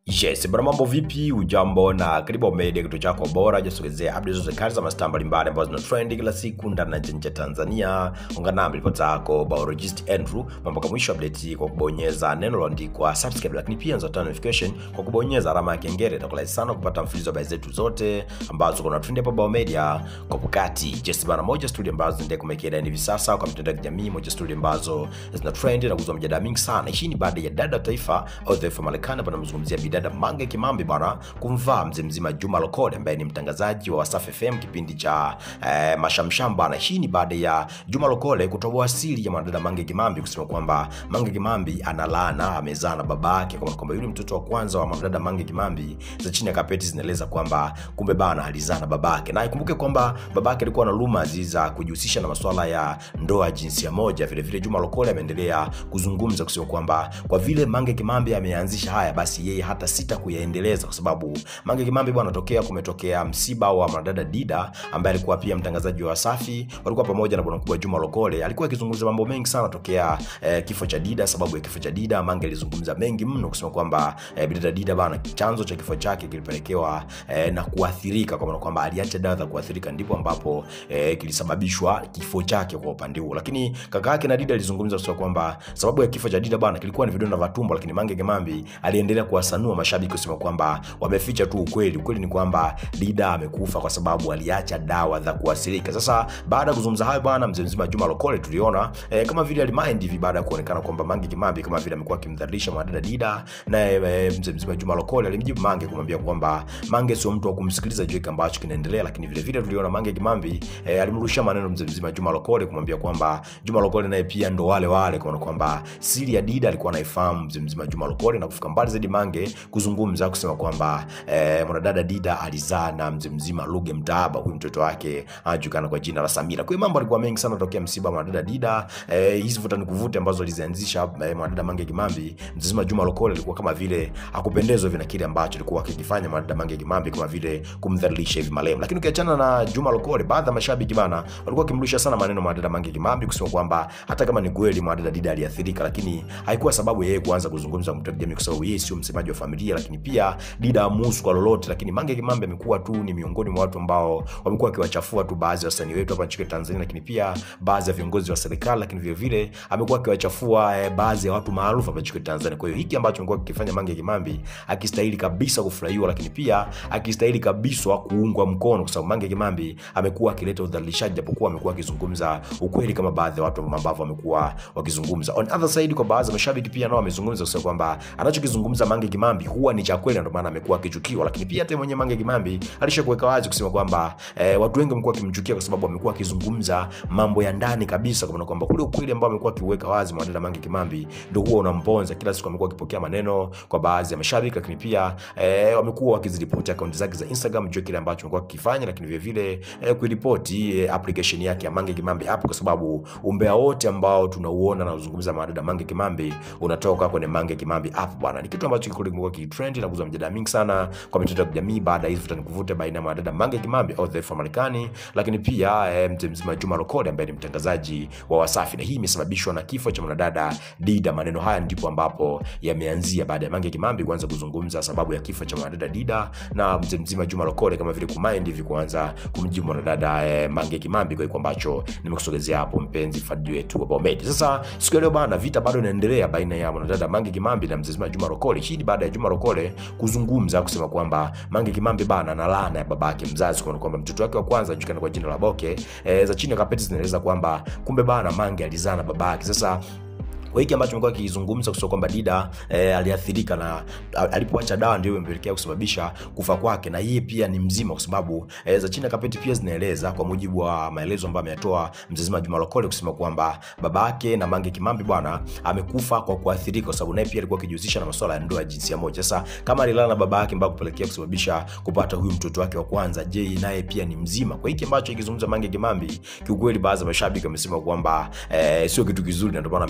Yes, bwana mambo vipi? Ujambo na karibu Ao Media, kituo chako bora jasogezea updates zote kali za mastaa mbalimbali ambazo zina trend kila siku ndani na nje ya Tanzania. Ungana nami ripota yako biologist Andrew mpaka mwisho update kwa kubonyeza neno lililoandikwa subscribe, lakini pia unaweza turn notification kwa kubonyeza alama ya kengele. Itakuwa rahisi sana kupata mfululizo wa habari zetu zote ambazo kuna trend hapa Ao Media kwa wakati. Yes, bwana moja studio ambazo zinaendelea kumekea hivi sasa kwa mitandao ya kijamii, moja studio ambazo zina trend na kuzua mjadala mingi sana. Hii ni baada ya dada wa taifa au taifa Marekani hapa namzungumzia bidada Mange Kimambi bwana kumvaa mzee mzima Juma Lokole ambaye ni mtangazaji wa Wasafi FM kipindi cha eh, Mashamsham bwana. Hii ni baada ya Juma Lokole kutoboa siri ya mwanadada Mange Kimambi kusema kwamba Mange Kimambi analana amezaa na babake, kwa kwamba yule mtoto wa kwanza wa mwanadada Mange Kimambi za chini ya kapeti zinaeleza kwamba kumbe bana alizaa na babake, na ikumbuke kwamba babake alikuwa na rumors za kujihusisha na masuala ya ndoa jinsia moja. Vile vile Juma Lokole ameendelea kuzungumza kusema kwamba kwa vile Mange Kimambi ameanzisha haya, basi yeye hata sita kuyaendeleza kwa sababu Mange Kimambi bwana, tokea kumetokea msiba wa mwanadada Dida ambaye alikuwa pia mtangazaji wa Wasafi, walikuwa pamoja na bwana mkubwa Juma Lokole. Alikuwa akizungumza mambo mengi sana tokea eh, kifo cha Dida. Sababu ya kifo cha Dida, Mange alizungumza mengi mno kusema kwamba eh, bidada Dida bwana, chanzo cha kifo chake kilipelekewa eh, na kuathirika, kwa maana kwamba aliacha dawa za kuathirika, ndipo ambapo eh, kilisababishwa kifo chake kwa upande huo. Lakini kaka yake na Dida alizungumza kusema kwamba sababu ya kifo cha Dida bwana kilikuwa ni vidonda vya tumbo, lakini Mange Kimambi aliendelea kuwasanua mashabiki kusema kwamba wameficha tu ukweli. Ukweli ni kwamba Dida amekufa kwa sababu aliacha dawa za kuathirika. Sasa baada ya kuzungumza hayo bwana, mzee mzima Juma Lokole tuliona eh, kama vile alimind hivi baada ya kuonekana kwamba Mange Kimambi kama vile amekuwa akimdhalilisha mwanadada Dida, na eh, mzee mzima Juma Lokole alimjibu Mange kumwambia kwamba Mange sio mtu wa kumsikiliza juu kile ambacho kinaendelea. Lakini vile vile tuliona Mange Kimambi eh, alimrushia maneno mzee mzima Juma Lokole kumwambia kwamba Juma Lokole naye pia ndo wale wale, kwa kwamba siri ya Dida alikuwa anaifahamu mzee mzima Juma Lokole, na kufika mbali zaidi Mange kuzungumza kusema kwamba eh, mwanadada Dida alizaa na mzee mzima Ruge Mtaaba, huyu mtoto wake anajulikana kwa jina la Samira. Kwa hiyo mambo alikuwa mengi sana tokea msiba mwanadada Dida. Eh, hizi vuta nikuvute ambazo alizianzisha eh, mwanadada Mange Kimambi, mzee mzima Juma Lokole alikuwa kama vile hakupendezwa hivi na kile ambacho alikuwa akikifanya mwanadada Mange Kimambi, kama vile kumdhalilisha hivi marehemu. Lakini ukiachana na Juma Lokole, baadhi ya mashabiki bana walikuwa wakimrusha sana maneno mwanadada Mange Kimambi kusema kwamba hata kama ni kweli mwanadada Dida aliathirika, lakini haikuwa sababu yeye kuanza kuzungumza mtu jamii, kwa sababu yeye sio msemaji wa familia, lakini pia Dida amuhusu kwa lolote. Lakini Mange Kimambi amekuwa tu ni miongoni mwa watu ambao wamekuwa wakiwachafua tu baadhi ya wasanii wetu hapa nchini Tanzania, lakini pia baadhi ya viongozi wa serikali, lakini vile vile amekuwa akiwachafua eh, baadhi ya watu maarufu hapa nchini Tanzania. Kwa hiyo hiki ambacho amekuwa kikifanya Mange Kimambi akistahili kabisa kufurahiwa, lakini pia akistahili kabisa kuungwa mkono, kwa sababu Mange Kimambi amekuwa akileta udhalilishaji, japokuwa amekuwa akizungumza ukweli kama baadhi ya watu ambao wamekuwa wakizungumza. On other side, kwa baadhi ya mashabiki pia nao wamezungumza kusema kwamba anachokizungumza Mange Kimambi huwa ni cha kweli, ndio maana amekuwa akichukiwa. Lakini pia hata mwenyewe Mange Kimambi alishakuweka wazi kusema kwamba eh, watu wengi wamekuwa wakimchukia kwa sababu amekuwa akizungumza mambo ya ndani kabisa, kwa maana kwamba kule ukweli ambao amekuwa akiweka wazi mwanadada Mange Kimambi ndio huwa unamponza. Kila siku amekuwa akipokea maneno kwa baadhi ya mashabiki, lakini pia eh, wamekuwa wakiziripoti akaunti zake za Instagram juu kile ambacho amekuwa akifanya, lakini vile vile eh, kuiripoti eh, application yake ya Mange Kimambi hapo, kwa sababu umbea wote ambao tunauona na kuzungumza mwanadada Mange Kimambi unatoka kwenye Mange Kimambi app bwana. Ni kitu ambacho kilikuwa kitrend na kuzua mjadala mingi sana kwa mitandao ya kijamii baada ya hizo vuta nikuvute baina ya mwanadada Mange Kimambi au the Marekani, lakini pia eh, mzee mzima Juma Lokole ambaye ni mtangazaji wa Wasafi, na hii imesababishwa na kifo cha mwanadada Dida. Maneno haya ndipo ambapo yameanzia baada ya Mange Kimambi kuanza kuzungumza sababu ya kifo cha mwanadada Dida na mzee mzima Juma Lokole kama vile kumind hivi kuanza kumjibu mwanadada eh, Mange Kimambi kwa hiyo ambacho nimekusogezea hapo, mpenzi fadhili wetu wa Bomedi. Sasa siku ya leo bana, vita bado inaendelea baina ya mwanadada Mange Kimambi na mzee mzima Juma Lokole. Hii ni baada ya Juma Lokole kuzungumza kusema kwamba Mange Kimambi bana na laana ya babake mzazi, kwa kwamba mtoto wake wa kwanza anajulikana kwa jina la Boke. E, za chini ya kapeti zinaeleza kwamba kumbe bana Mange alizaa na babake. Sasa kwa hiki ambacho amekuwa akizungumza kusema kwamba Dida eh, aliathirika na alipoacha dawa ndio imepelekea kusababisha kufa kwake, na yeye pia ni mzima, kwa sababu eh, za chini ya kapeti pia zinaeleza kwa mujibu wa maelezo ambayo ameyatoa mzee mzima Juma Lokole kusema kwamba babake na Mange Kimambi bwana amekufa kwa kuathirika, kwa sababu naye pia alikuwa akijihusisha na masuala ya ndoa ya jinsia moja. Sasa kama alilala na babake mpaka kupelekea kusababisha kupata huyu mtoto wake wa kwanza, je, naye pia ni mzima? Kwa hiki ambacho ikizungumza Mange Kimambi, kiukweli baadhi ya mashabiki wamesema kwamba eh, sio kitu kizuri, na ndio maana ameanza kumunga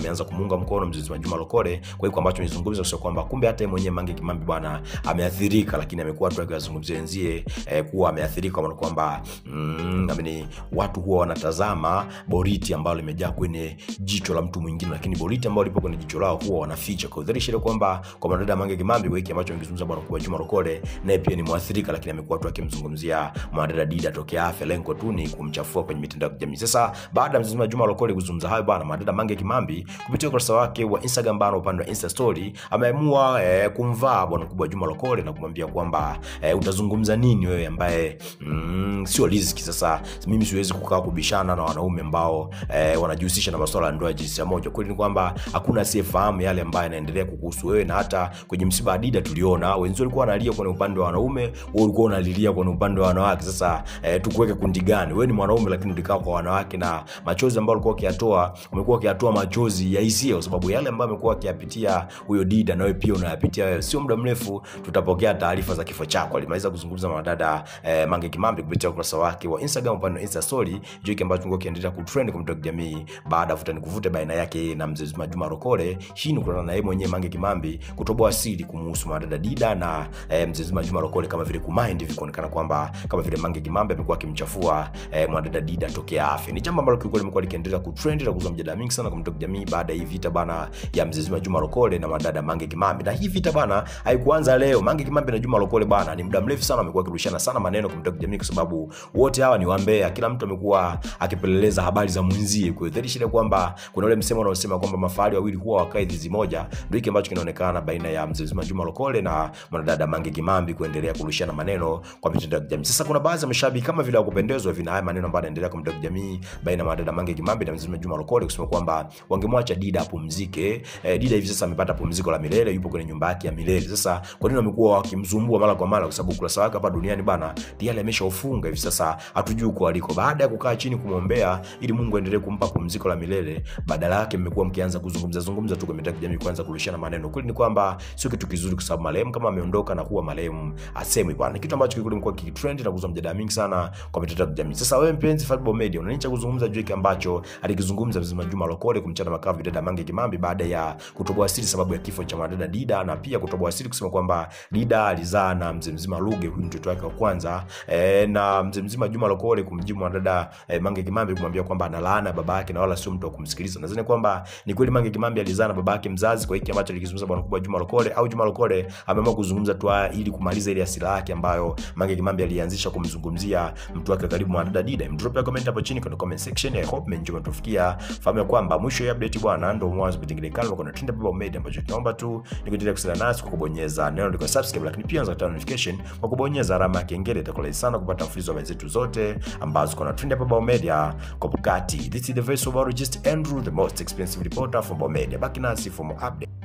kumuunga mkono mzee Juma Lokole kwa hiyo ambacho nizungumza sio kwamba kumbe hata yeye mwenyewe Mange Kimambi bwana ameathirika, lakini amekuwa tu akiwazungumzia wenzie eh, kuwa ameathirika kwa maana kwamba mm, ameni watu huwa wanatazama boriti ambalo limejaa kwenye jicho la mtu mwingine, lakini boriti ambalo lipo kwenye jicho lao huwa wanaficha. Kwa hiyo dhahiri kwamba kwa mwanadada Mange Kimambi kwa hiki ambacho amekizungumza bwana kwa Juma Lokole, naye pia ni mwathirika, lakini amekuwa tu akimzungumzia mwanadada Dida tokea afya, lengo tu ni kumchafua kwenye mitandao ya kijamii. Sasa baada ya mzima Juma Lokole kuzungumza hayo bwana, mwanadada Mange Kimambi kupitia ukurasa wake wa Instagram bana, upande wa Insta story ameamua eh, kumvaa bwana mkubwa Juma Lokole na kumwambia kwamba eh, utazungumza nini wewe ambaye mm, sio riziki. Sasa mimi siwezi kukaa kubishana na wanaume ambao eh, wanajihusisha na masuala ya ndoa ya jinsia moja. Kweli ni kwamba hakuna asiyefahamu yale ambayo yanaendelea kukuhusu wewe, na hata kwenye msiba wa Dida tuliona wenzio walikuwa wanalia kwenye upande wa wanaume, wewe ulikuwa unalilia kwenye upande wa wanawake. Sasa eh, tukuweke kundi gani? Wewe ni mwanaume lakini ulikaa kwa wanawake, na machozi ambayo ulikuwa ukiyatoa, umekuwa ukiyatoa machozi ya hisia, kwa sababu yale ambayo amekuwa akiyapitia huyo Dida, na wewe pia unayapitia wewe. Sio muda mrefu tutapokea taarifa za kifo chako. Alimaliza kuzungumza mwanadada eh, Mange Kimambi kupitia ukurasa wake wa Instagram upande wa Insta story, hicho kile ambacho kilikuwa kiendelea kutrend kwa mtandao wa kijamii baada ya vuta ni kuvute baina yake yeye na mzee Juma Lokole. Hii ni kutokana na yeye mwenyewe Mange Kimambi kutoboa siri kumuhusu mwanadada Dida na eh, mzee Juma Lokole kama vile kumind hivi kuonekana kwamba kama vile Mange Kimambi amekuwa akimchafua eh, mwanadada Dida tokea afya. Ni jambo ambalo kiukweli limekuwa likiendelea kutrend na kuzua mjadala mingi sana kwa mtandao wa kijamii baada ya hii vita bana ya mzee Juma Lokole na mwanadada Mange Kimambi. Na hii vita bana haikuanza leo. Mange Kimambi na Juma Lokole bana ni muda mrefu sana wamekuwa wakirushana sana maneno kwa mtandao wa kijamii kwa sababu wote hawa ni wambea. Kila mtu amekuwa akipeleleza habari za mwenzie. Kwa hiyo dhahiri shida kwamba kuna ule msemo unaosema kwamba mafahali wawili huwa wakae zizi moja. Ndio hiki ambacho kinaonekana baina ya mzee Juma Lokole na mwanadada Mange Kimambi kuendelea kurushana maneno kwa mitandao ya kijamii. Sasa kuna baadhi ya mashabiki kama vile wakupendezwa vina haya maneno ambayo yanaendelea kwa mitandao ya kijamii baina ya mwanadada Mange Kimambi na mzee Juma Lokole kusema kwamba wangemwacha Dida apumzike. Eh, Dida hivi sasa amepata pumziko la milele, yupo kwenye nyumba yake ya milele. Sasa kwa nini wamekuwa wakimzumbua mara kwa mara? Kwa sababu ukurasa wake hapa duniani bana tayari ameshaufunga hivi sasa, hatujui uko aliko. Baada ya kukaa chini kumwombea ili Mungu aendelee kumpa pumziko la milele, badala yake mmekuwa mkianza kuzungumza zungumza tu kwa mitandao ya kijamii, kwanza kurishana maneno. Kweli ni kwamba sio kitu kizuri, kwa sababu marehemu kama ameondoka na kuwa marehemu asemwi bwana, kitu ambacho kikweli kimekuwa kikitrend na kuzua mjadala mingi sana kwa mitandao ya kijamii. Sasa wewe mpenzi Fabibo Media, una nini cha kuzungumza juu hiki ambacho alikizungumza mzima Juma Lokole kumchana makavu dada Mange Kimambi baada ya kutoboa siri sababu ya kifo cha mwanadada Dida, na pia kutoboa siri kusema kwamba Dida alizaa na mzee mzima Luge, huyu mtoto wake wa kwanza e, na mzee mzima Juma Lokole kumjibu mwanadada e, Mange Kimambi kumwambia kwamba analaana baba yake na wala sio mtu wa kumsikiliza. Nadhani kwamba ni kweli Mange Kimambi alizaa na baba yake mzazi kwa hiki ambacho alikizungumza bwana kubwa Juma Lokole, au Juma Lokole ameamua kuzungumza tu haya ili kumaliza ile hasira yake ambayo Mange Kimambi alianzisha kumzungumzia mtu wake karibu mwanadada Dida. Drop ya comment hapo chini kwenye comment section. I hope mmenjoy mtufikia. Fahamu kwamba mwisho ya update bwana ndio mwanzo pengine kale kuna Trend Baba Media ambacho tunaomba tu ni kuendelea kusala nasi kwa kubonyeza neno liko subscribe, lakini pia unaweza kupata notification kwa kubonyeza alama ya kengele. Itakuwa sana kupata mfululizo wa habari zetu zote ambazo kuna Trend Baba Media kwa wakati. This is the voice of our just Andrew, the most expensive reporter from Baba Media. Baki nasi for more update.